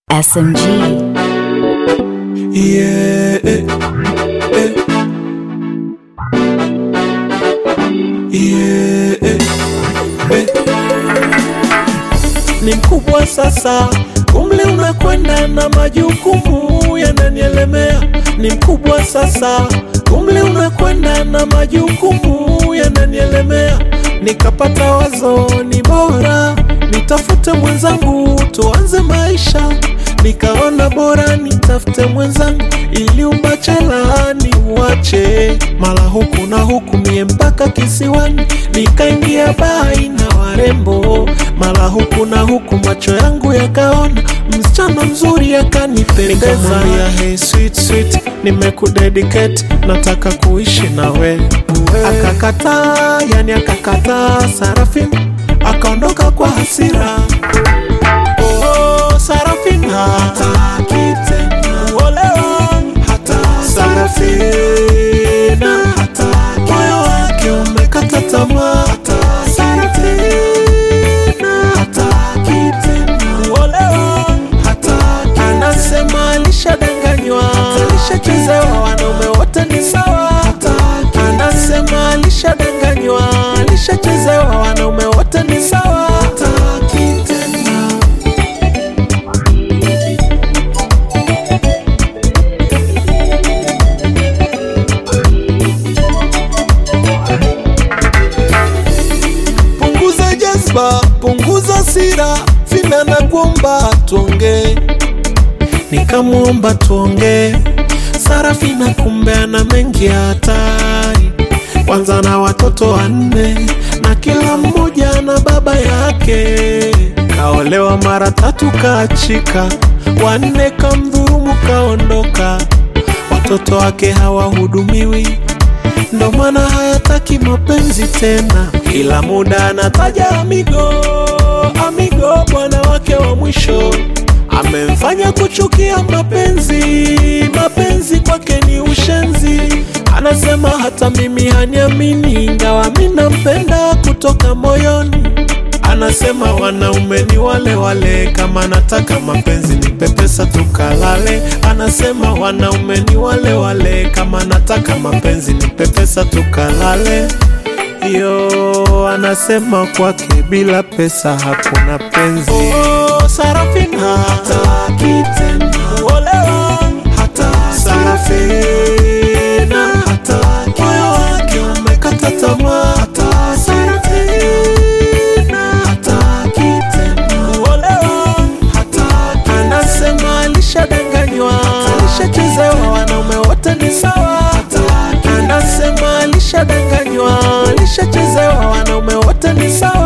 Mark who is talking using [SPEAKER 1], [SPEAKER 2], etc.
[SPEAKER 1] SMG.
[SPEAKER 2] Yeah, eh, eh. Yeah, eh, eh. Ni mkubwa sasa, umri unakwenda na majukumu yananielemea. Ni mkubwa sasa, umri unakwenda na majukumu yananielemea. Nikapata wazo, ni bora nitafute mwenzangu, tuanze maisha nikaona bora nitafute mwenzangu ili ubachela ni uache mara huku na huku mie mpaka kisiwani nikaingia bai na warembo mara huku na huku macho yangu yakaona msichana mzuri akanipendeza ya hey sweet sweet nimekudedicate nataka kuishi nawe akakataa yani akakataa sarafin akaondoka kwa hasira Oh, Sarafina hataki tena kuolewa, hata Sarafina hataki, moyo wake umekata tamaa, hata Sarafina hataki tena kuolewa, hataki, anasema alishadanganywa, alishachezewa, wanaume wote ni sawa, hataki, anasema alishadanganywa, alishachezewa, wanaume wote ni sawa, hataki tena punguza jazba, punguza sira, vina na kuomba tuongee. Nikamwomba tuongee, Sarafina kumbe ana mengi ya hatari, kwanza na watoto wanne na kila mmoja na baba yake. Kaolewa mara tatu kaachika, wanne kamdhurumu kaondoka, watoto wake hawahudumiwi ndo maana hayataki mapenzi tena, kila muda anataja amigo amigo, bwana wake wa mwisho amemfanya kuchukia mapenzi. Mapenzi kwake ni ushenzi, anasema hata mimi haniamini, ingawa mi nampenda kutoka moyoni. Anasema wanaume ni wale wale, kama nataka mapenzi nipe pesa tukalale. Anasema wanaume ni wale wale, kama nataka mapenzi nipe pesa tukalale. Yo, anasema kwake bila pesa hakuna penzi. Oh, Sarafina hataki tena kuolewa, hata Sarafina hataki, moyo wake umekata tamaa, hata Sarafina hataki tena kuolewa, hataki, anasema alishadanganywa, alishachezewa, wanaume wote ni sawa, hataki, anasema alishadanganywa, alishachezewa, wanaume wote ni sawa.